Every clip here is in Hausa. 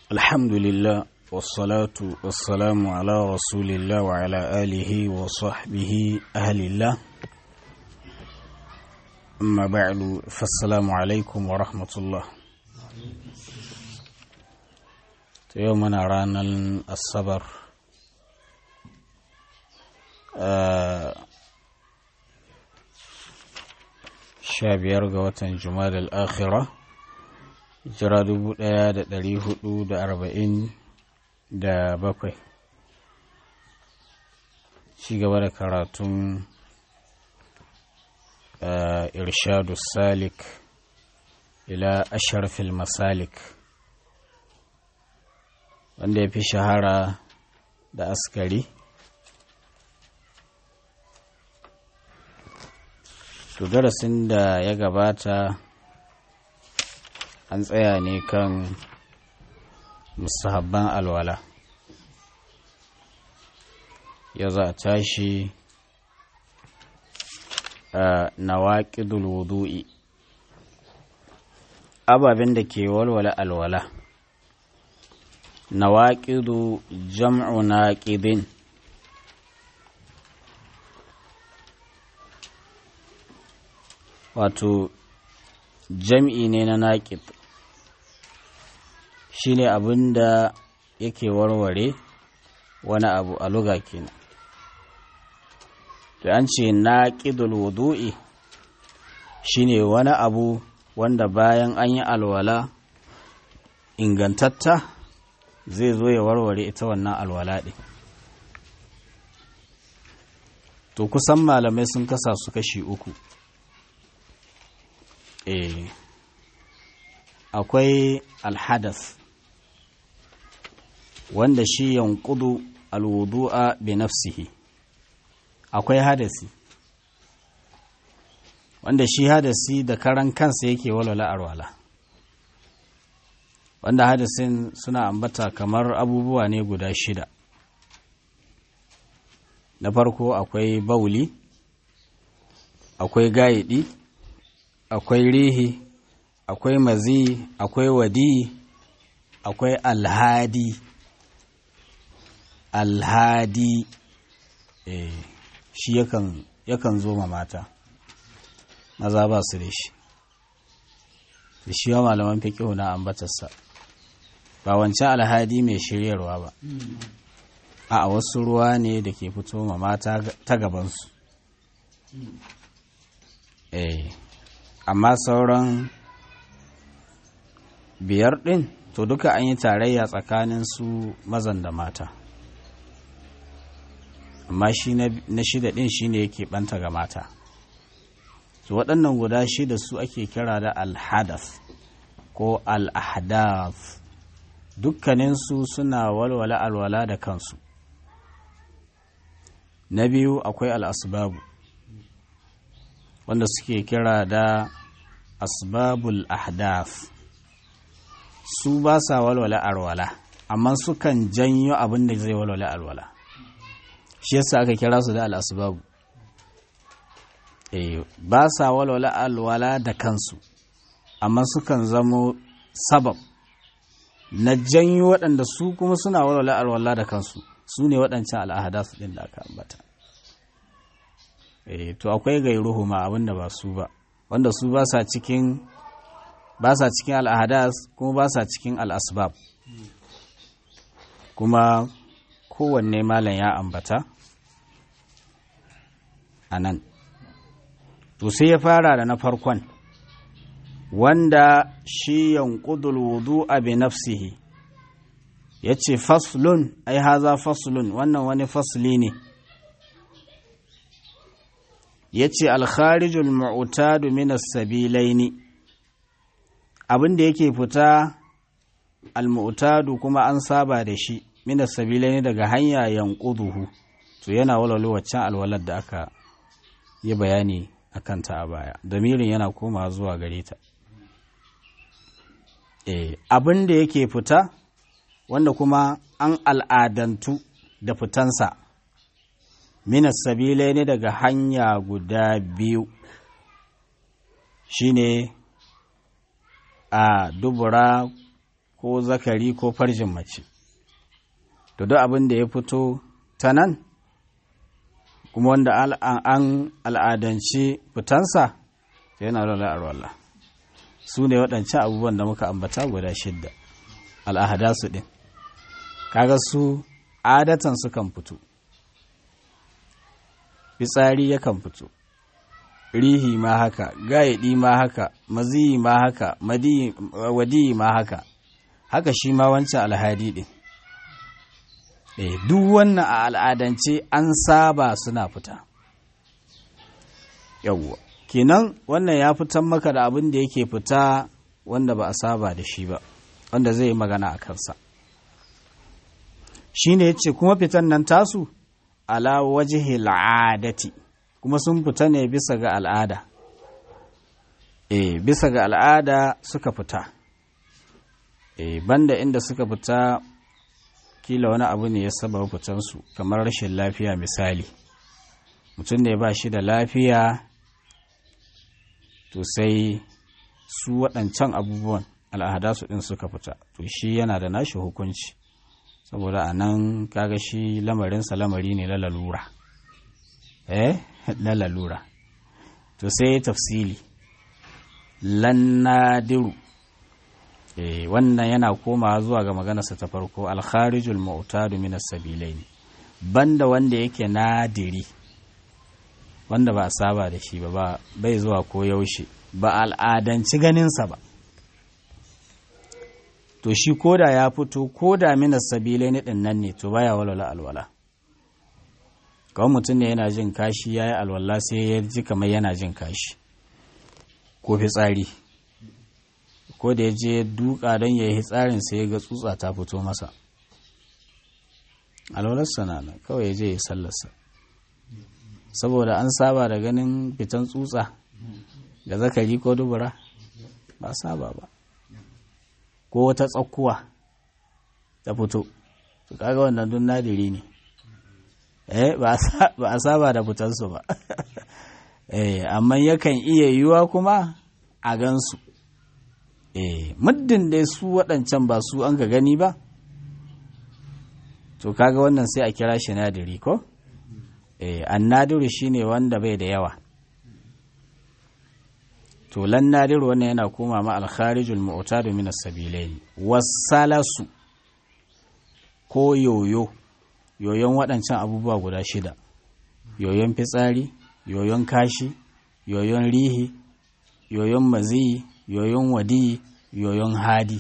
الحمد لله والصلاة والسلام على رسول الله وعلى آله وصحبه أهل الله أما بعد فالسلام عليكم ورحمة الله يومنا رانا الصبر sha biyar ga watan juma'a al'akhira jira dubu ɗaya da ɗari hudu da arba'in da bakwai ci gaba da karatun irshadu salik ila asharfil masalik wanda ya fi shahara da askari to darasin da ya gabata an tsaya ne kan musahabban alwala ya za a tashi a nawaƙidul wudu'i ababen da ke walwala alwala nawaƙidu jam'u naƙidin wato jam'i ne na naƙid shi ne abin da yake warware wani abu a luga kenan to an ce naƙidul wudu'i shi ne wani abu wanda bayan an yi alwala ingantatta zai zo ya warware ita wannan alwala ɗin to kusan malamai sun kasa su kashi uku eh akwai alhadas wanda shi yankudu alwudu'a bi nafsihi akwai hadasi wanda shi hadasi da karan kansa yake walwala arwala wanda hadasin suna ambata kamar abubuwa ne guda shida na farko akwai bauli akwai gayidi akwai rihi akwai mazi akwai wadi akwai alhadi alhadi eh, shi yakan, yakan zo ma mata maza ba su da shi da shi wa malaman fiƙihu na ambatarsa ba wancan alhadi mai shiryarwa ba a wasu ruwa ne da ke fito ma mata ta gabansu eh amma sauran biyar ɗin to duka an yi tarayya tsakanin su mazan da mata amma shi na shida ɗin shi ne yake ɓanta ga mata to waɗannan guda shida su ake kira da alhadas ko al'ahdath dukkaninsu suna walwala alwala da kansu na biyu akwai al'asbabu wanda suke kira da asbabul ahdaf su ba sa walwala alwala amma sukan janyo abin da zai walwala alwala shi yasa aka kira su da al'asbabu eh ba sa walwala alwala da kansu amma sukan zamo sabab na janyo waɗanda su kuma suna walwala alwala da kansu su ne waɗancan al'ahadasu ɗin da aka ambata eh to akwai gairuhu ma abinda ba su ba wanda su ba sa cikin ba sa cikin al'ahadas kuma ba sa cikin al'asbab kuma kowanne malam ya ambata a nan to sai ya fara da na farkon wanda shi yanqudul wudu'a bi nafsihi yace faslun ai haza faslun wannan wani fasli ne yace al-kharijul mu'tadu min as-sabilaini abin da yake fita al-mu'tadu kuma an saba da shi min as-sabilaini daga hanya yanquduhu to yana walwalo waccan alwalar da aka yi bayani akan ta a baya damirin yana koma zuwa gare ta eh abin da yake fita wanda kuma an al'adantu da fitansa minas sabilai ne daga hanya guda biyu shine a dubura ko zakari ko farjin mace to duk abin da ya fito ta nan kuma wanda an al'adance fitansa yana rola arwallah su ne waɗancan abubuwan da muka ambata guda shidda al'ahada su ɗin kaga su adatan sukan fito fitsari yakan fito rihi ma haka gayaɗi ma haka maziyi ma haka wadiyi ma haka haka shi ma wancan alhadi ɗin eh duk wannan a al'adance an saba suna fita yawwa kenan wannan ya fitan maka da abin da yake fita wanda ba a saba da shi ba wanda zai yi magana a kansa shi ne ya ce kuma fitan nan tasu ala wajihi al'adati kuma sun fita ne bisa ga al'ada e bisa ga al'ada suka fita e banda inda suka fita kila wani abu ne ya saba fitansu kamar rashin lafiya misali mutum ne ba shi da lafiya to sai su waɗancan abubuwan al'ada su ɗin suka fita to shi yana da nashi hukunci saboda a nan kaga shi lamarinsa lamari ne na lalura eh na lalura to sai tafsili lannadiru eh wannan yana komawa zuwa ga maganarsa ta farko alkharijul mu'tadu min as-sabilaini banda wanda yake nadiri wanda ba a saba da shi ba bai zuwa ko yaushe ba al'adanci ganinsa ba to shi koda ya fito koda minas sabilai ni ɗin nan ne to baya walwala alwala kawai mutum ne yana jin kashi ya yi alwala sai ya ji kamar yana jin kashi ko fitsari ko da ya je duka don ya yi tsarin sai ya ga tsutsa ta fito masa alwalarsa na nan kawai ya je ya sallarsa saboda an saba da ganin fitan tsutsa da zakari ko dubura ba saba ba ko wata tsakkuwa ta fito to kaga wannan dun nadiri ne eh ba a saba da fitansu ba eh amma yakan iya yiwuwa kuma a gansu eh muddin dai su waɗancan ba su an ga gani ba to kaga wannan sai a kira shi nadiri ko eh annadiru shine wanda bai da yawa to lan nadiru wannan yana koma ma alkharijul mu'tadu min as-sabilain wasalasu ko yoyo yoyon waɗancan abubuwa guda shida yoyon fitsari yoyon kashi yoyon rihi yoyon maziyi yoyon wadi yoyon hadi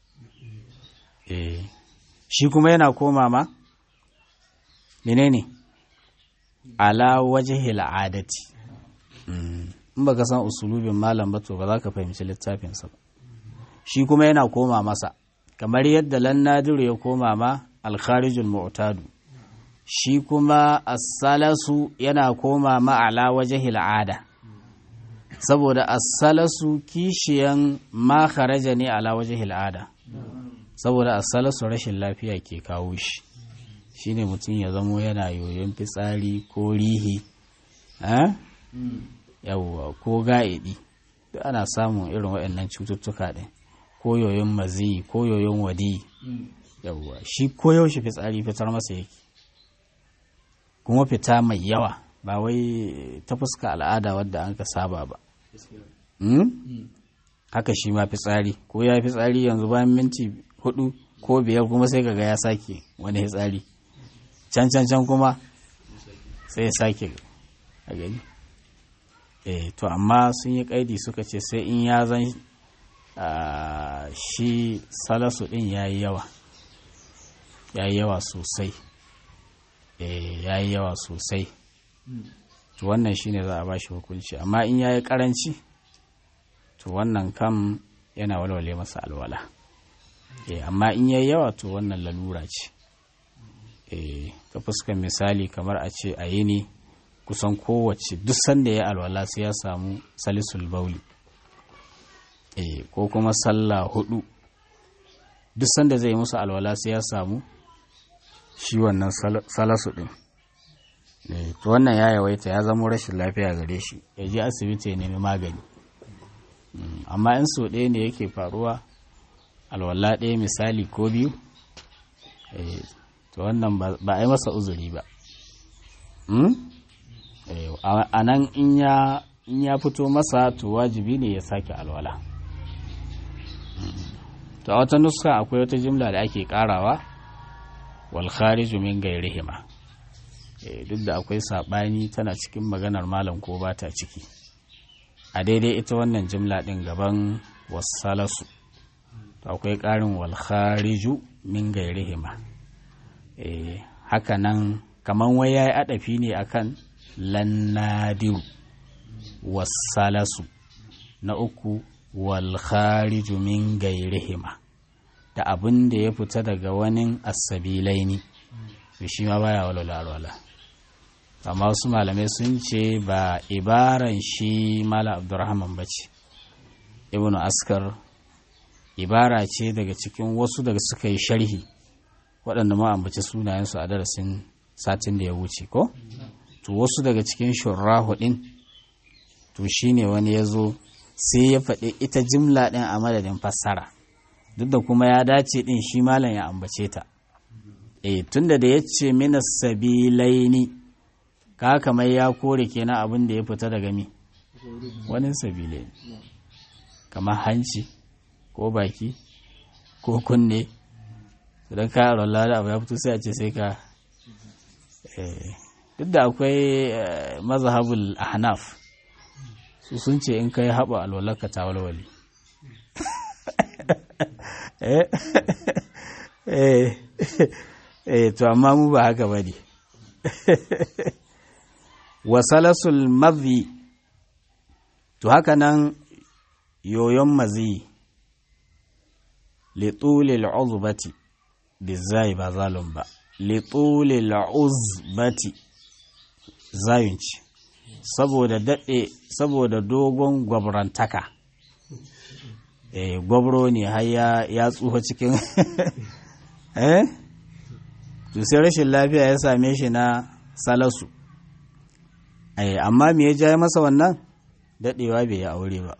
eh shi kuma yana koma ma menene ala wajhil adati in baka san usulubin malam ba to ba za ka fahimci littafinsa ba shi kuma yana koma masa kamar yadda lan nadiru ya koma ma alkharijul mu'tadu shi kuma as-salasu yana koma ma ala wajhil ada saboda as-salasu kishiyan ma kharaja ne ala wajhil ada saboda as-salasu rashin lafiya ke kawo shi shine mutum ya zamo yana yoyon fitsari ko rihi yawwa ko ga'idi duk ana samun irin waɗannan cututtuka ɗin ko yoyon mazi ko yoyon wadi yawwa shi ko yaushe fitsari fitar masa yake kuma fita mai yawa ba wai ta fuska al'ada wadda an ka saba ba haka shi ma fitsari ko ya fitsari yanzu bayan minti hudu ko biyar kuma sai kaga ya sake wani fitsari can can can kuma sai ya sake a gani eh to amma sun yi kaidi suka ce sai in ya zan shi salasu din ya yi yawa ya yi yawa sosai eh ya yi yawa sosai to wannan shine za a ba shi hukunci amma in ya yi karanci to wannan kam yana walwale masa alwala eh amma in ya yi yawa to wannan lalura ce eh ta fuskar misali kamar a ce a yi ne kusan kowace duk sanda ya alwala sai ya samu salisul bauli eh ko kuma sallah hudu duk sanda zai musu alwala sai ya samu shi wannan salasu din to wannan ya yawaita ya zama rashin lafiya gare shi ya je asibiti ya nemi magani amma in so ɗaya ne yake faruwa alwala ɗaya misali ko biyu to wannan ba a yi masa uzuri ba a nan in ya fito masa to wajibi ne ya sake alwala to a wata nuska akwai wata jimla da ake karawa wal khariju min gairihima duk da akwai sabani tana cikin maganar malam ko ba ta ciki a daidai ita wannan jimla din gaban wasalasu to akwai karin wal khariju min gairihima haka nan kaman wai yayi adafi ne akan lannadiru wasalasu na uku wal khariju min gairihima da abin da ya fita daga wani asabilaini to shi ma baya walwala alwala amma wasu malamai sun ce ba ibaran shi mala abdurrahman ba ce ibnu askar ibara ce daga cikin wasu daga suka yi sharhi waɗanda ma ambaci sunayensu a darasin satin da ya wuce ko to wasu daga cikin shurrahu ɗin to shine wani ya zo sai ya faɗi ita jimla ɗin a madadin fassara duk da kuma ya dace ɗin shi malam ya ambace ta e tunda da ya ce mina sabilaini ka kamar ya kore kenan abin da ya fita daga mi wani sabilaini kamar hanci ko baki ko kunne idan ka yaron lada abu ya fito sai a ce sai ka duk da akwai mazhabul ahnaf su sun ce in kai haɓa alwalarka ta walwali eh to amma mu ba haka ba ne wasalasul mazi to haka nan yoyon mazi litulil uzbati bizai ba zalun ba litulil uzbati zayun ce saboda daɗe saboda dogon gwabrantaka eh gwabro ne har ya tsufa cikin eh to sai rashin lafiya ya same shi na salasu eh amma me ya ja masa wannan daɗewa bai yi aure ba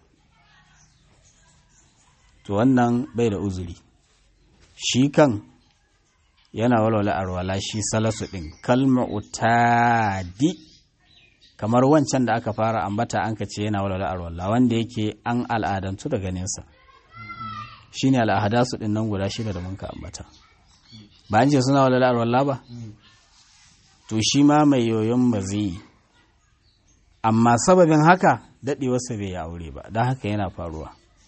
to wannan bai da uzuri shi kan yana walwala arwala shi salasu ɗin kalma utadi kamar wancan da aka fara ambata an ka ce yana walwala arwala wanda yake an al'adantu da ganinsa shi ne al'adasu ɗin nan guda shida da mun ka ambata ba an ce suna walwala arwala ba to shi ma mai yoyon ba zai yi amma sababin haka daɗewarsa bai yi aure ba don haka yana faruwa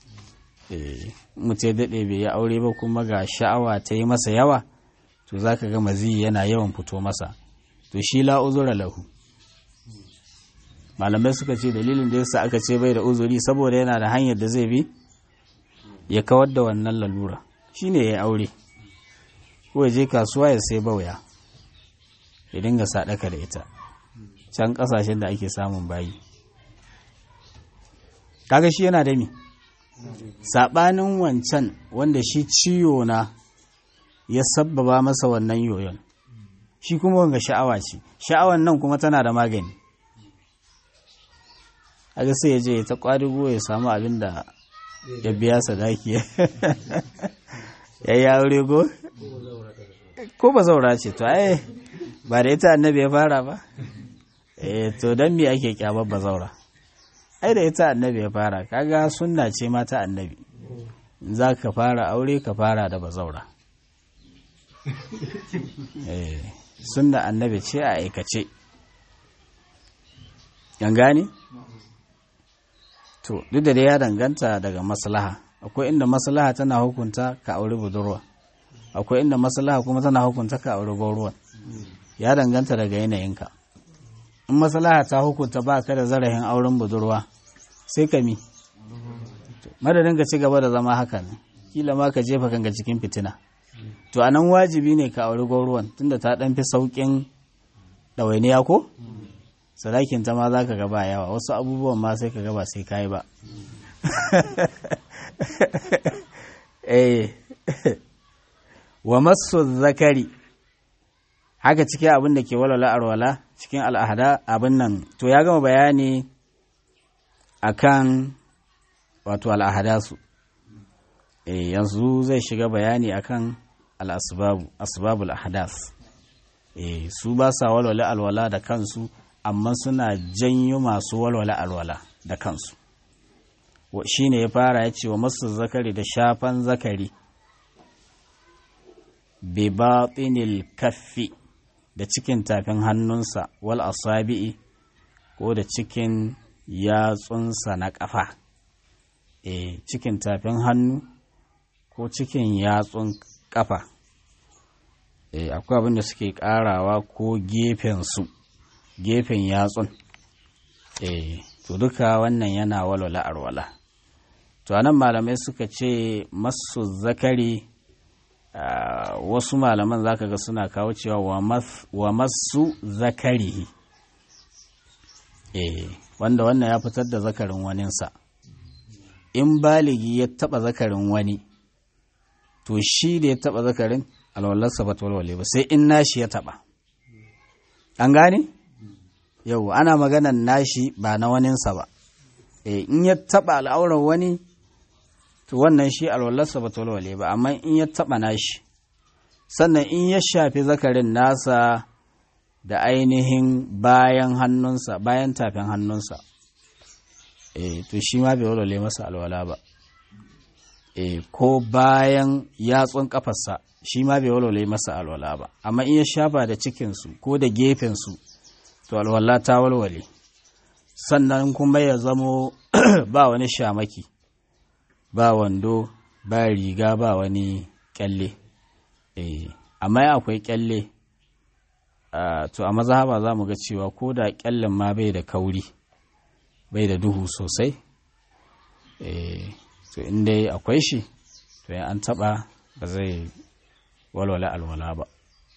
mutu daɗe bai yi aure ba kuma ga sha'awa ta yi masa yawa to za ka ga mazi yana yawan fito masa to shi la uzura lahu malamai suka ce dalilin da yasa aka ce bai da uzuri saboda yana da hanyar da zai bi ya kawar da wannan lalura shine ya aure ko ya je kasuwa ya sai bauya ya dinga sadaka da ita can kasashen da ake samun bayi kaga shi yana da mi saɓanin wancan wanda shi ciyo na ya sabbaba masa wannan yoyon shi kuma wanga sha'awa ce sha'awan nan kuma tana da magani aga sai ya je ta kwarigo ya samu abin da ya biya sadaki ya yi aure go ko ba zaura ce to ai ba da ita annabi ya fara ba eh to dan me ake kyamar ba zaura ai da ita annabi ya fara kaga sunna ce mata annabi za ka fara aure ka fara da bazaura eh sunna annabi ce a aikace yan gane to duk da dai ya danganta daga maslaha akwai inda maslaha tana hukunta ka aure budurwa akwai inda maslaha kuma tana hukunta ka aure gauruwa ya danganta daga yanayinka in maslaha ta hukunta ba ka da zarafin auren budurwa sai ka mi madadin ka ci gaba da zama haka ne kila ma ka jefa kanka cikin fitina to anan wajibi ne ka auri gwauruwan tunda ta dan fi saukin ɗawainiya ko sadakin ta ma za ka gaba yawa wasu abubuwan ma sai ka gaba sai ka yi ba eh wa masu zakari haka cikin abin da ke walwala arwala cikin al'ahada abin nan to ya gama bayani akan wato al'ahada su eh yanzu zai shiga bayani akan al-asbabu asbabul ahdas eh su ba sa walwala alwala da kansu amma suna janyo masu walwala alwala da kansu shine ya fara ya ce wa masu zakari da shafan zakari bi batinil kaffi da cikin tafin hannunsa wal asabi'i ko da cikin yatsunsa na ƙafa e cikin tafin hannu ko cikin yatsun ƙafa e akwai abin da suke ƙarawa ko gefensu gefen yatsun e to duka wannan yana walwala arwala to anan malamai suka ce masu zakari Uh, wasu malaman zaka ga suna kawo cewa wa masu zakarihi eh wanda wannan ya fitar da zakarin waninsa in baligi ya taba zakarin wani to shi da ya taba zakarin alwallarsa ba walwale ba sai in nashi ya taba an gane yau ana maganan nashi ba na waninsa ba eh in ya taba al'aurar wani to wannan shi alwallarsa ba walwale ba amma in ya taɓa nashi sannan in ya shafi zakarin nasa da ainihin bayan hannunsa bayan tafin hannunsa e, to shi ma bai walwale masa alwala ba e, ko bayan yatsun kafarsa shi ma bai walwale masa alwala ba amma in ya shafa da cikinsu ko da gefensu to alwala ta walwale sannan kuma ya zamo ba wani shamaki ba wando ba riga ba wani kyalle eh amma akwai kyalle to a mazhaba za mu ga cewa ko da kyallen ma bai da kauri bai da duhu sosai eh to in dai akwai shi to ya an taba ba zai walwala alwala ba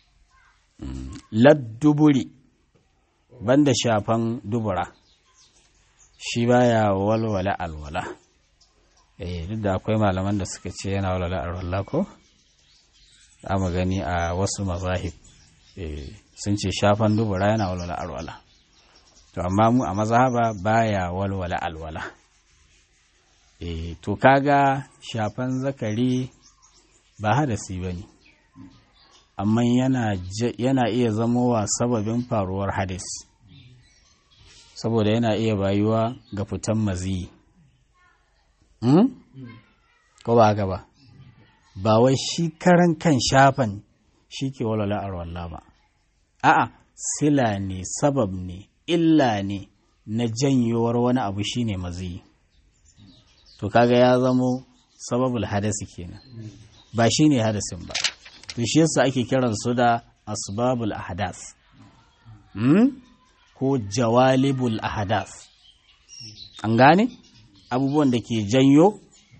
ladduburi banda shafan dubura shi baya walwala alwala eh duk da akwai malaman da suka ce yana walwala alwala ko za mu gani a wasu mazahib eh sun ce shafan dubura yana walwala alwala to amma mu a mazhaba baya walwala alwala eh to kaga shafan zakari ba hadasi bane amma yana yana iya zamowa sababin faruwar hadis saboda yana iya bayuwa ga fitan maziyi Hmm? ko ba haka ba ba wai shi karan kan shafan shi ke walwala arwallah ba a'a sila ne sabab ne illa ne na janyowar wani abu shine maziyi to kaga ya zamo sababul hadasi kenan ba shine hadasin ba to shi yasa ake kiran su da asbabul ahdas hmm? ko jawalibul ahdas an gane abubuwan da ke janyo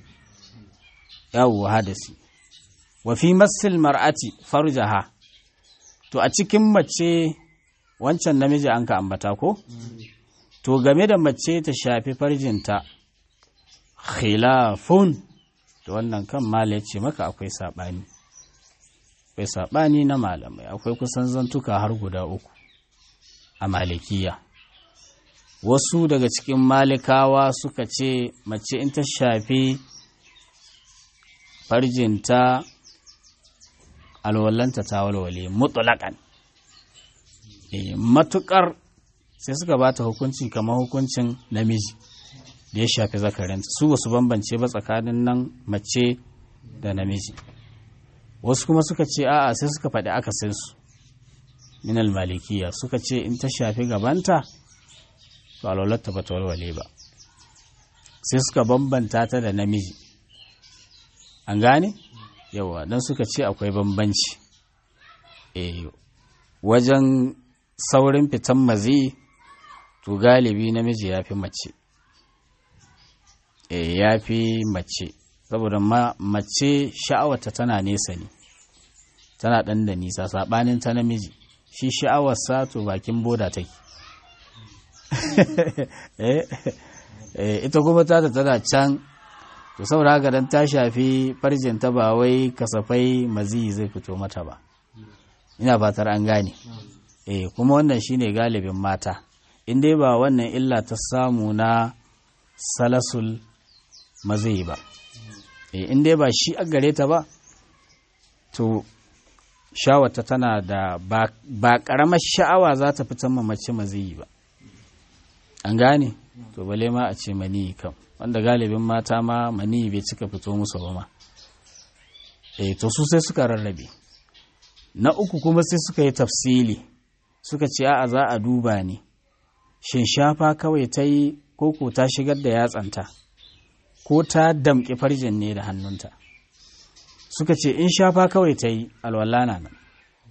yawo hadasi wa fi masil mar'ati farjaha to a cikin mace wancan namiji an ka ambata ko to game da mace ta shafi farjinta khilafun da wannan kan mala ya ce maka akwai saɓani akwai saɓani na malamai akwai kusan zantuka har guda uku a malikiya wasu daga cikin malikawa suka ce mace in ta shafi farjinta alwallanta ta walwale mutulakan e, matukar sai suka ba ta hukunci kamar hukuncin namiji da ya shafi zakarinta su basu bambance ba tsakanin nan mace da namiji wasu kuma suka ce a'a sai suka faɗi akasinsu minal malikiya suka ce in ta shafi gabanta to alwalarta ba ta walwale ba sai suka bambanta ta da namiji an gane yawa don suka ce akwai bambanci e wajen saurin fitan mazi to galibi namiji ya fi mace e ya fi mace saboda ma mace sha'awarta tana nesa ne tana ɗan da nisa saɓanin ta namiji shi sha'awarsa to bakin boda take ita kuma ta tana can to saboda haka dan ta shafi farjin ta ba wai kasafai mazi zai fito mata ba ina fatar an gane eh kuma wannan shine galibin mata in dai ba wannan illa ta samu na salasul mazi ba in dai ba shi a gare ta ba to shawata tana da ba ƙaramar sha'awa za ta fitan ma mace maziyi ba an gane to bale ma a ce maniyi kam wanda galibin mata ma maniyi bai cika fito musu ba ma eh to su sai suka rarrabe na uku kuma sai suka yi tafsili suka ce a'a za a duba ne shin shafa kawai ta yi koko ta shigar da yatsanta ko ta damƙi farjin ne da hannunta suka ce in shafa kawai ta yi alwala na nan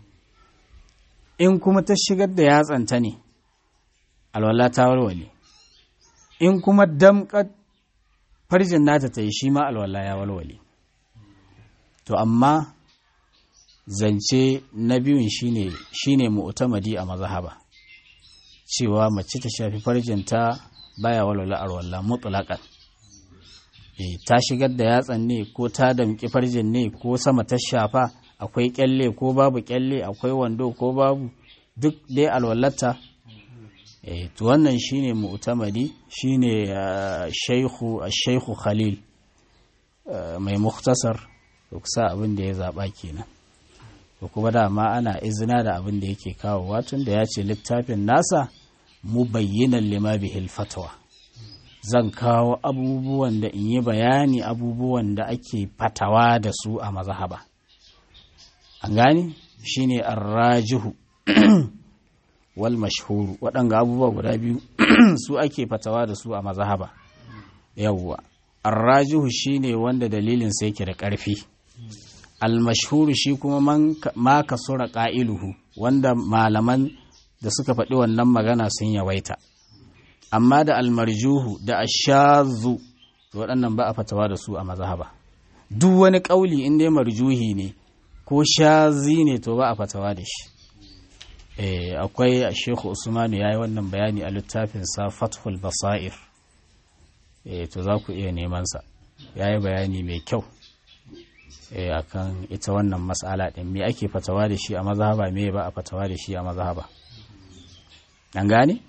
in kuma ta shigar da yatsanta ne alwala ta walwale in kuma damƙar farjin nata ta yi shi ma alwala ya walwale to amma zance na biyun shine shine mu'tamadi a mazhaba cewa mace ta shafi farjinta baya walwala alwala mutlaqan eh ta shigar da yatsan ne ko ta damƙi farjin ne ko sama ta shafa akwai kyalle ko babu kyalle akwai wando ko babu duk dai alwalata eh to wannan shine mu'tamadi shine shaykhu shaykhu khalil mai mukhtasar to kusa abin da ya zaba kenan to kuma dama ana izina da abin da yake kawowa tun da ya ce littafin nasa mubayyinan lima bihil fatwa zan kawo abubuwan da in yi bayani abubuwan da ake fatawa da su a mazhaba an gani shine arrajihu wal mashhuru waɗanga abubuwa guda biyu su ake fatawa da su a mazhaba yawwa arrajihu shine wanda dalilin sai yake da ƙarfi almashhuru shi kuma ma kasura ƙa'iluhu wanda malaman da suka faɗi wannan magana sun yawaita amma da almarjuhu da ashazu waɗannan ba a fatawa da su a mazhaba duk wani ƙauli in dai marjuhi ne ko shazi ne to ba a fatawa da shi akwai a shehu usmanu ya yi wannan bayani a littafinsa fathul basair to za ku iya nemansa ya yi bayani mai kyau akan ita wannan matsala ɗin me ake fatawa da shi a mazhaba me ba a fatawa da shi a mazhaba an gane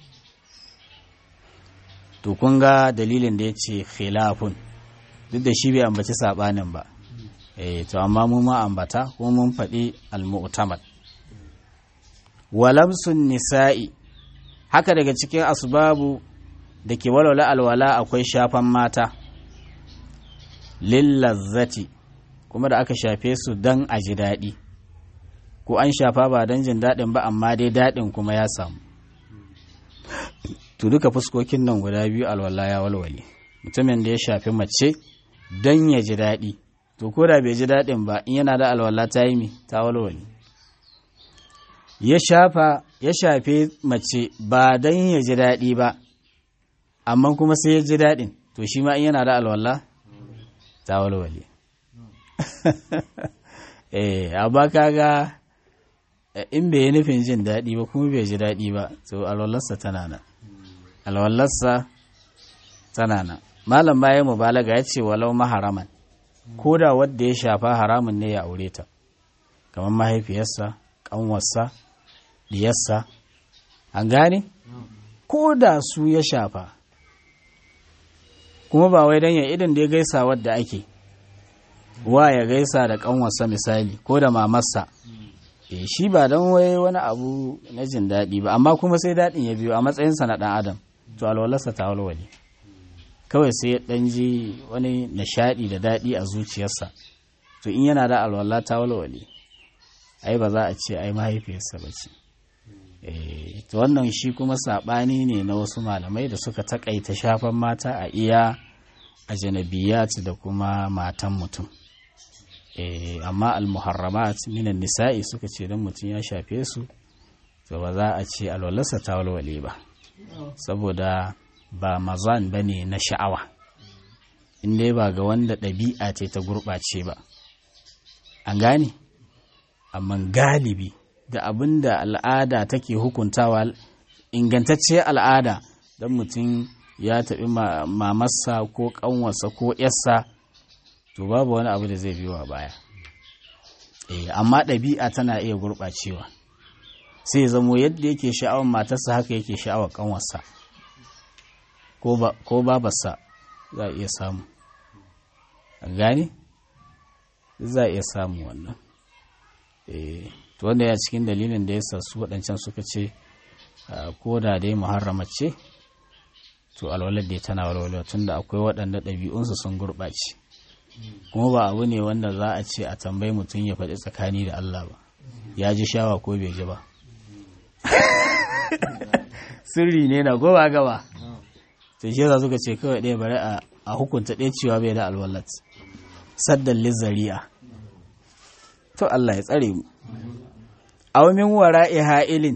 to kun ga dalilin da ya ce khilafun duk da shi bai ambaci saɓanin ba eh to amma mu ma ambata ko mun faɗi al-mu'tamad walamsun nisa'i haka daga cikin asbabu da ke walwala alwala akwai shafan mata lillazzati kuma da aka shafe su don a ji daɗi ko an shafa ba don jin daɗin ba amma dai daɗin kuma ya samu to duka fuskokin nan guda biyu alwala ya walwale mutumin da ya shafi mace don ya ji daɗi to ko da bai ji daɗin ba in yana da alwala ta yi mi ta walwale ya shafa ya shafe mace ba don ya ji daɗi ba amma kuma sai ya ji daɗin to shi ma in yana da alwala ta walwale eh amma kaga in bai yi nufin jin daɗi ba kuma bai ji daɗi ba to alwallarsa tana nan alwallarsa tana nan malam bayan mubalaga ya ce walau maharaman ko da wadda ya shafa haramun ne ya aure ta kamar mahaifiyarsa ƙanwarsa diyarsa an gane ko da su ya shafa kuma ba wai don ya idan da ya gaisa wadda ake wa ya gaisa da ƙanwarsa misali ko da mamarsa e shi ba don wai wani abu na jin daɗi ba amma kuma sai daɗin ya biyo a matsayinsa na ɗan adam to alwalarsa ta walwale kawai sai ya ɗan ji wani nishaɗi da daɗi a zuciyarsa to in yana da alwala ta walwale ai ba za a ce ai mahaifiyarsa ba ce to wannan shi kuma saɓani ne na wasu malamai da suka taƙaita shafan mata a iya a janabiyat da kuma matan mutum amma almuharramat minan nisa'i suka ce don mutum ya shafe su to ba za a ce alwalarsa ta walwale ba saboda ba mazan ba ne na sha'awa inda ba ga wanda ɗabi'a ce ta gurɓace ba an gane amma galibi da abin da al'ada take hukuntawa ingantacciyar al'ada don mutum ya taɓi mamarsa ko ƙanwarsa ko ‘yarsa to babu wani abu da zai biyo a baya eh amma ɗabi'a tana iya gurɓacewa sai zamo yadda yake sha'awar matarsa haka yake sha'awar ƙanwarsa ko babarsa za a iya samu an gane za a iya samu wannan to wanda ya cikin dalilin da ya sa su waɗancan suka ce ko da dai muharrama ce to alwalar da tana walwala tun da akwai waɗanda ɗabi'unsu sun gurɓace kuma ba abu ne wanda za a ce a tambayi mutum ya faɗi tsakani da Allah ba ya ji shawa ko bai ji ba sirri ne na gaba gaba to shi yasa suka ce kawai ɗaya bari a hukunta ɗaya cewa bai da alwalat saddan lizzari'a to Allah ya tsare mu aw min wara'i ha'ilin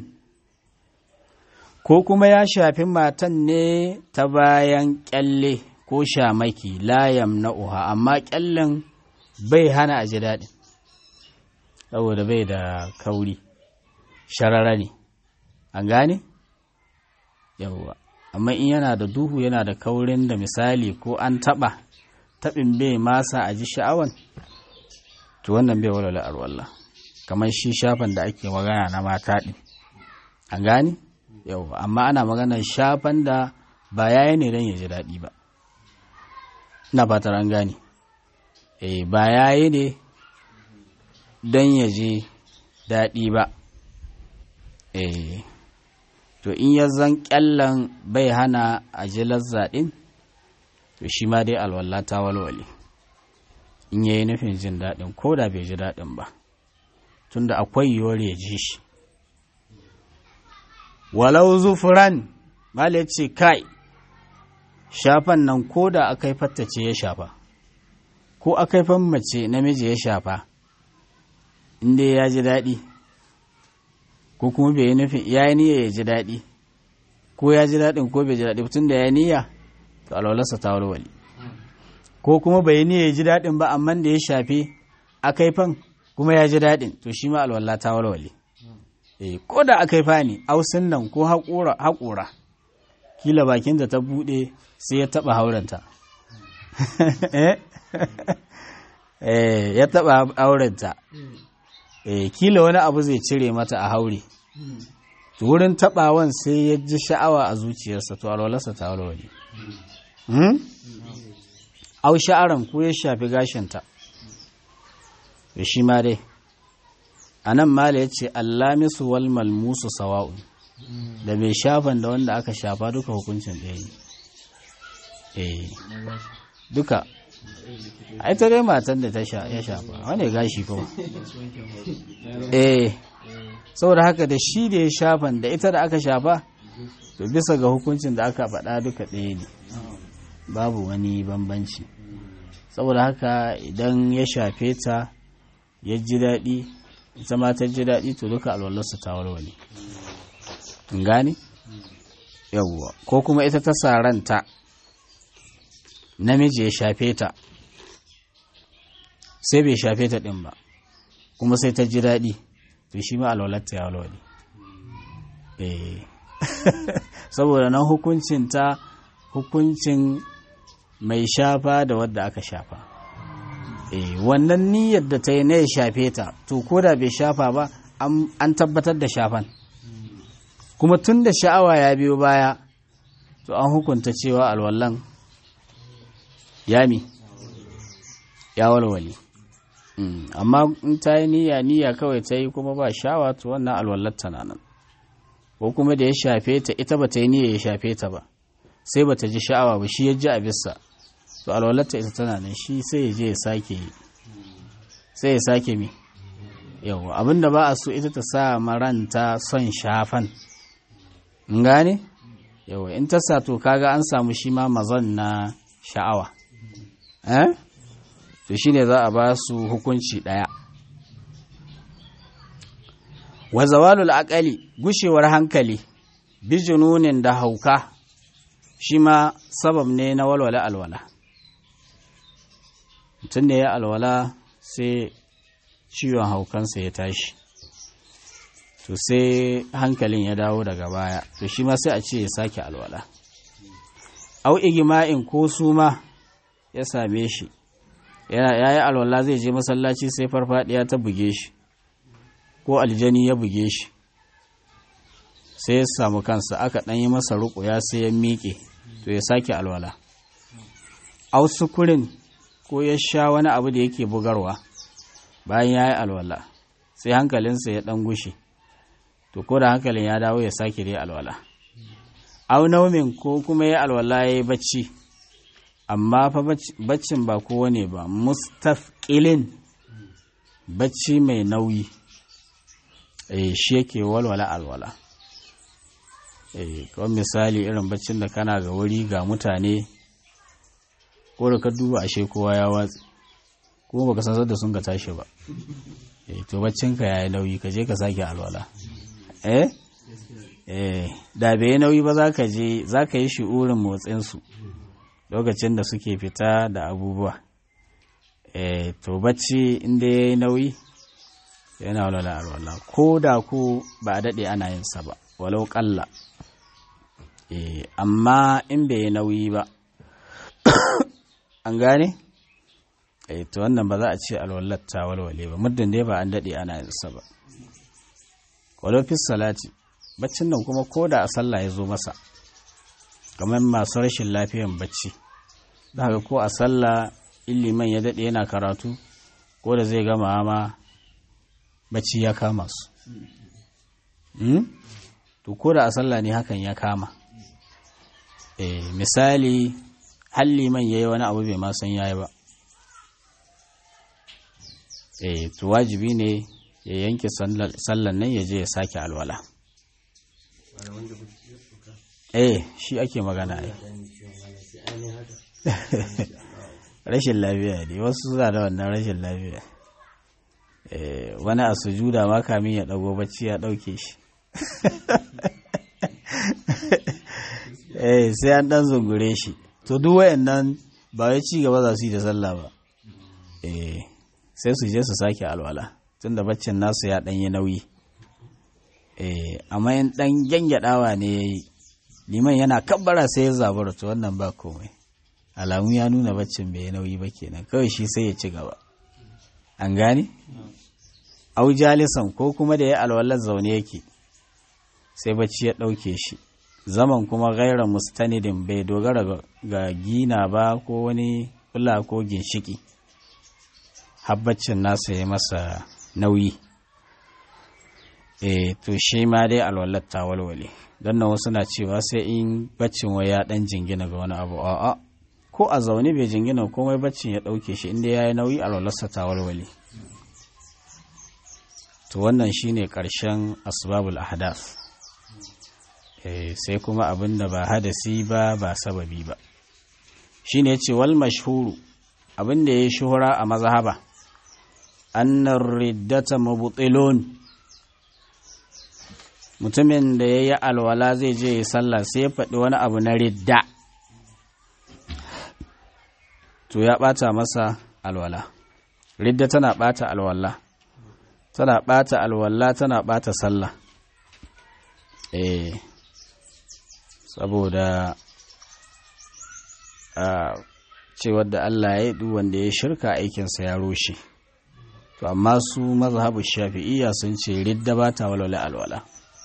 ko kuma ya shafi matan ne ta bayan kyalle ko shamaki layam na uha amma kyallen bai hana a ji daɗi saboda bai da kauri sharara ne an gane yawwa amma in yana da duhu yana da kaurin da misali ko an taɓa taɓin bai masa a ji sha'awan to wannan bai walwala arwallah kamar shi shafan da ake magana na mata ɗin an gane yau amma ana maganar shafan da ba yayi ne don ya ji daɗi ba ina fatar an gane eh ba yayi ne don ya ji daɗi ba eh to in ya zan kyallan bai hana a ji lazzaɗin to shi ma dai alwala ta walwale in yayi nufin jin daɗin ko da bai ji daɗin ba tunda akwai yiwuwar ya ji shi walau zufuran mala ce kai shafan nan ko da aka yi fattace ya shafa ko aka yi mace namiji ya shafa inda ya ji daɗi ko kuma bai yi nufin ya yi niyya ya ji daɗi ko ya ji daɗin ko bai ji daɗi tun da ya niyya to alwalarsa ta walwali ko kuma bai yi niyya ya ji daɗin ba amma da ya shafe aka yi fan kuma ya ji daɗin to shi ma alwala ta walwale eh ko da aka yi fani ausin nan ko haƙura haƙura kila bakin da ta buɗe sai ya taɓa haurenta eh ya taɓa haurenta eh kila wani abu zai cire mata a haure to wurin taɓawan sai ya ji sha'awa a zuciyarsa to alwalarsa ta walwale au sha'aran ko ya shafi gashinta da shi ma dai a nan mala ya ce allamisu wal malmusu sawa'un da mai shafan da wanda aka shafa duka hukuncin ɗaya ne eh duka a ita dai matan da ya shafa wane gashi kuma eh saboda haka da shi da ya shafan da ita da aka shafa to bisa ga hukuncin da aka faɗa duka ɗaya ne babu wani bambanci saboda haka idan ya shafe ta ya ji daɗi ita ma ta ji daɗi to duka alwallarsa ta warware in gane yawwa ko kuma ita ta saranta namiji ya shafe ta sai bai shafe ta ɗin ba kuma sai ta ji daɗi to shi ma alwalarta ya walwale eh saboda nan hukuncin ta hukuncin mai shafa da wadda aka shafa eh wannan niyyar da ta yi na ya shafe ta to ko da bai shafa ba an tabbatar da shafan kuma tun da sha'awa ya biyo baya to an hukunta cewa alwallan yami ya walwale amma in ta yi niyya niyya kawai ta yi kuma ba shawa to wannan alwallar tana nan ko kuma da ya shafe ta ita ba ta yi niyya ya shafe ta ba sai ba ta ji sha'awa ba shi ya ji a bisa to alwalarta ita tana nan shi sai ya je ya sake sai ya sake mi yawa abinda ba a so ita ta sa maranta son shafan in gane yawa in ta sa to kaga an samu shi ma mazan na sha'awa eh to shine za a ba su hukunci daya wa zawalul aqali gushewar hankali bijununin da hauka shi ma sabab ne na walwala alwala mutum da ya alwala sai ciwon haukansa ya tashi to sai hankalin ya dawo daga baya to shi ma sai a ce ya sake alwala au igima'in ko suma ya same shi ya yi alwala zai je masallaci sai farfadiya ta buge shi ko aljani ya buge shi sai ya samu kansa aka ɗan yi masa ruƙuya sai ya miƙe to ya sake alwala au sukurin ko ya sha wani abu da yake bugarwa bayan ya yi alwala sai hankalinsa ya ɗan gushe to ko da hankalin ya dawo ya sake dai alwala au naumin ko kuma ya alwala ya yi bacci amma fa baccin ba kowane ba mustafqilin bacci mai nauyi eh shi yake walwala alwala eh kawai misali irin baccin da kana ga wuri ga mutane ko da ka duba ashe kowa ya watsi ko baka san da sun ga tashi ba eh to baccinka yayi nauyi ka je ka sake alwala eh eh da bai nauyi ba za ka je za ka yi shi'urin motsinsu lokacin da suke fita da abubuwa eh to bacci inda ya yi nauyi yana walwala alwala ko da ku ba a daɗe ana yin sa ba walau ƙalla eh amma in bai yi nauyi ba an gane eh to wannan ba za a ce alwallar ta walwale ba muddin dai ba an daɗe ana yin sa ba walau fi salati baccin nan kuma ko da a sallah ya zo masa kamar masu rashin lafiyan bacci daga ko a sallah illiman ya daɗe yana karatu ko da zai gama ma bacci ya kama su to ko da a sallah ne hakan ya kama e, misali halliman ya yi wani abu bai ma san yayi ba e, to wajibi ne ya yanke sallan nan ya je ya sake alwala eh shi ake magana ne rashin lafiya ne wasu suna da wannan rashin lafiya wani a sujuda ma kamin ya dago bacci ya dauke shi eh sai an dan zungure shi to duk wayannan ba wai ci gaba za su yi da sallah ba eh sai su je su sake alwala tunda baccin nasu ya dan yi nauyi eh amma in dan gyangyaɗawa ne yayi liman yana kabbara sai ya zabura to wannan ba komai alamu ya nuna baccin bai nauyi ba kenan kawai shi sai ya ci gaba an gane au jalisan ko kuma da ya alwalar zaune yake sai bacci ya ɗauke shi zaman kuma gaira mustanidin bai dogara ga gina ba ko wani kula ko ginshiki habbacin nasa ya masa nauyi e to shi ma dai alwalar ta walwale don nan wasu na cewa sai in baccin wai ya dan jingina ga wani abu a'a ko a zaune bai jingina komai baccin ya dauke shi inda ya yi nauyi alwalarsa ta walwale to wannan shine karshen asbabul ahdath eh sai kuma abin da ba hadasi ba ba sababi ba shine yace wal mashhuru abin da yayi shuhura a mazhaba annar riddata mubtilun mutumin da ya yi alwala zai je ya sallah sai ya faɗi wani abu na ridda to ya ɓata masa alwala ridda tana ɓata alwala tana ɓata alwala tana ɓata sallah eh saboda a cewar da Allah ya yi wanda ya shirka aikinsa ya rushe to amma su mazhabu shafi'iyya sun ce ridda ba ta walwala alwala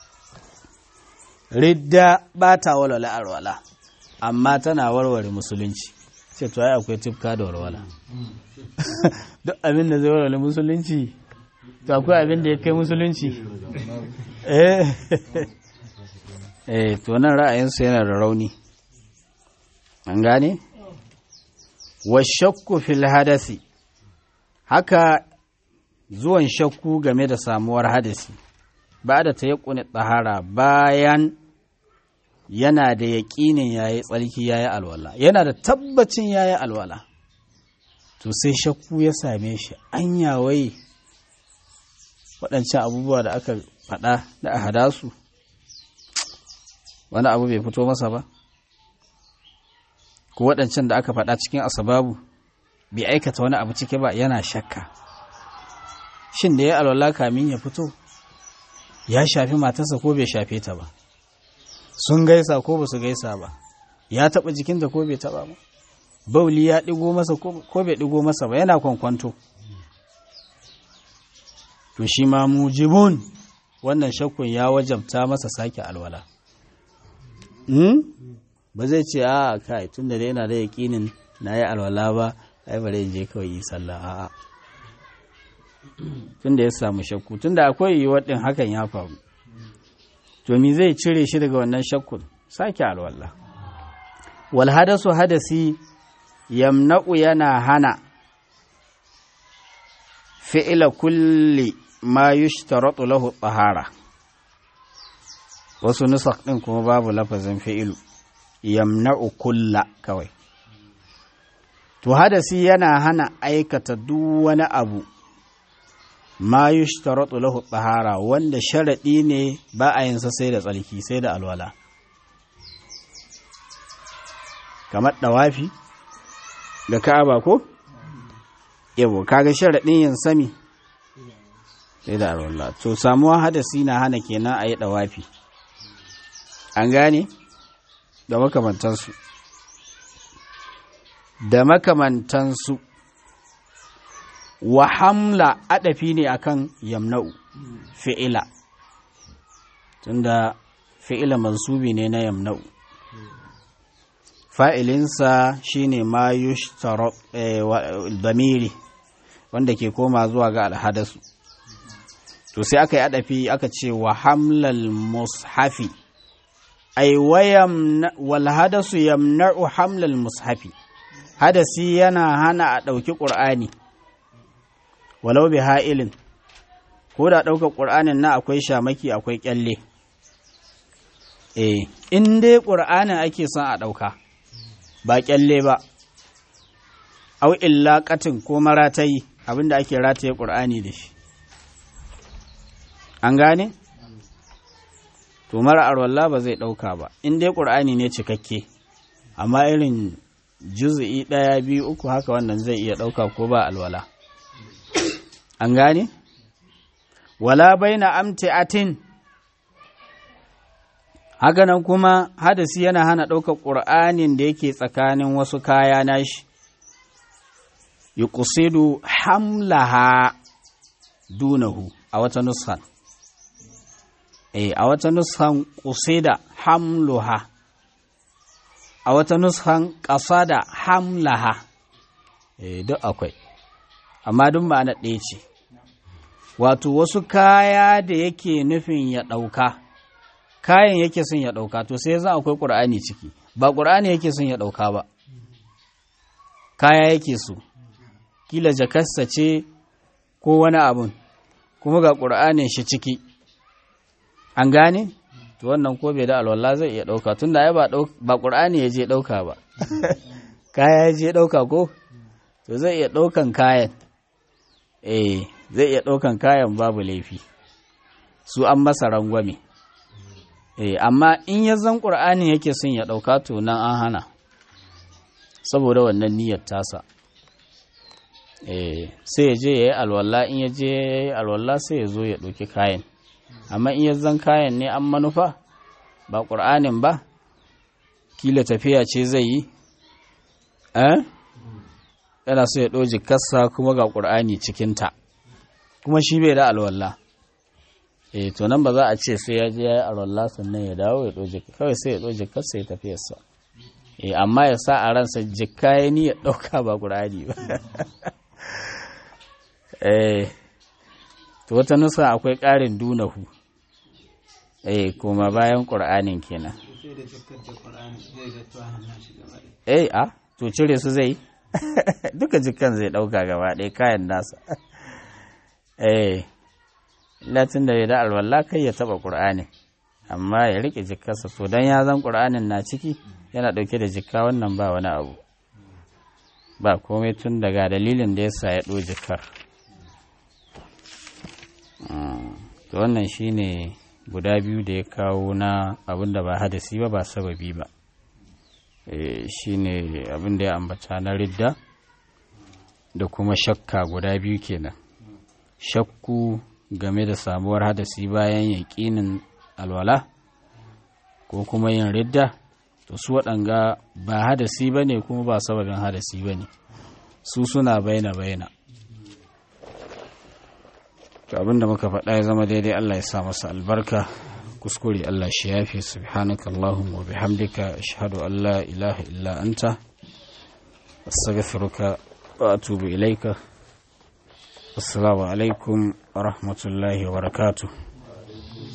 ridda ba ta walwala alwala amma tana warware musulunci ce to ai akwai tifka da walwala duk abin da zai walwala musulunci to akwai abin da ya kai musulunci eh eh to nan ra'ayinsu yana da rauni an gane wa shakku fil hadasi haka zuwan shakku game da samuwar hadasi ba da ta yaƙuni tsahara bayan yana da yaƙinin yayi tsarki yayi alwala yana da tabbacin yayi alwala to sai shakku ya same shi an yawai waɗancan abubuwa da aka faɗa da a hadasu wani abu bai fito masa ba ko waɗancan da aka faɗa cikin asababu bai aikata wani abu cike ba yana shakka shin da ya alwala kamin ya fito ya shafi matarsa ko bai shafe ta ba sun gaisa ko ba su gaisa ba ya taɓa jikinta ko bai taɓa ba bauli ya ɗigo masa ko bai ɗigo masa ba yana kwankwanto to shi ma mujibun wannan shakkun ya wajabta masa sake alwala ba zai ce a kai tun da yana da yaƙinin na yi alwala ba ai bare je kawai yi sallah a'a tunda ya samu shakku tunda akwai yiwuwar din hakan ya faru to me zai cire shi daga wannan shakkun sake alwala wal hadasu hadasi yamna'u yana hana fi'ila kulli ma yushtaratu lahu tahara wasu nusakh din kuma babu lafazin fi'ilu yamna'u kulla kawai to hadasi yana hana aikata duk wani abu ma yushtaratu lahu tahara wanda sharadi ne ba a yin sa sai da tsarki sai da alwala kamar dawafi da ka'aba ko yabo kaga sharadin yin sami sai da alwala to samuwa hadasi na hana kenan a yi dawafi an gane da makamantansu da makamantansu wa hamla adafi ne akan yamna'u fi'ila tunda fi'ila mansubi ne na yamna'u fa'ilinsa shine ma yushtarab damiri wanda ke koma zuwa ga alhadasu to sai aka yi adafi aka ce wa hamlal mushafi ai wal hadasu yamna'u hamlal mushafi hadasi yana hana a ɗauki ƙur'ani walau bi ha'ilin ko da ɗaukar ƙur'anin na akwai shamaki akwai ƙyalle eh in dai ƙur'anin ake son a ɗauka ba ƙyalle ba au illa ƙatin ko maratayi abinda ake rataye ƙur'ani da shi an gane to mara arwalla ba zai ɗauka ba in dai ƙur'ani ne cikakke amma irin juzu'i ɗaya biyu uku haka wannan zai iya ɗauka ko ba alwala an gane wala baina amti'atin hakanan kuma hadasi yana hana ɗaukar ƙur'anin da yake tsakanin wasu kaya nashi yuqsidu hamlaha dunahu a wata nuskan eh a wata nuskan qusida hamluha a wata nuskan qasada hamlaha eh duk akwai amma duk ma'ana ɗaya ce wato wasu kaya da yake nufin ya ɗauka kayan yake son ya ɗauka to sai zan akwai ƙur'ani ciki ba ƙur'ani yake son ya ɗauka ba kaya yake so kila jakarsa ce ko wani abun kuma ga ƙur'anin shi ciki an gane to wannan ko bai da alwala zai iya ɗauka tun da ba ƙur'ani ya je ɗauka ba kaya ya je ɗauka ko to zai iya ɗaukan kayan eh zai iya ɗaukan kayan babu laifi su an masa rangwame eh amma in ya zan ƙur'ani yake son ya ɗauka to nan an hana saboda wannan niyyar tasa eh sai ya je ya yi alwala in ya je ya yi alwala sai ya zo ya ɗauki kayan amma in ya zan kayan ne an manufa ba ƙur'anin ba kila tafiya ce zai yi eh yana so ya ɗoji kasa kuma ga ƙur'ani cikinta kuma shi bai da alwala eh to nan ba za a ce sai ya je ya yi alwala sannan ya dawo ya ɗoji kawai sai ya ɗoji kasa ya tafiyarsa eh amma ya sa a ransa jikka ya ni ya ɗauka ba ƙur'ani ba eh to wata nusa akwai ƙarin dunahu eh kuma bayan ƙur'anin kenan eh a to cire su zai duka jikan zai ɗauka gaba ɗaya kayan nasa eh latin da ya da alwala kai ya taɓa ƙur'ani amma ya riƙe jikarsa to don ya zan ƙur'anin na ciki yana ɗauke da jikka wannan ba wani abu ba komai tun daga dalilin da ya sa ya ɗo jikar to wannan shine guda biyu da ya kawo na abin da ba hadasi ba ba sababi ba shine abin da ya ambata na ridda da kuma shakka guda biyu kenan shakku game da samuwar hadasi bayan yaƙinin alwala ko kuma yin ridda to su waɗanga ba hadasi ba ne kuma ba sababin hadasi ba ne su suna baina baina to abinda muka faɗa ya zama daidai Allah ya sa masa albarka kuskure Allah shi yafi subhanaka allahumma wa bihamdika ashhadu an la ilaha illa anta astaghfiruka وأتوب إليك السلام عليكم ورحمة الله وبركاته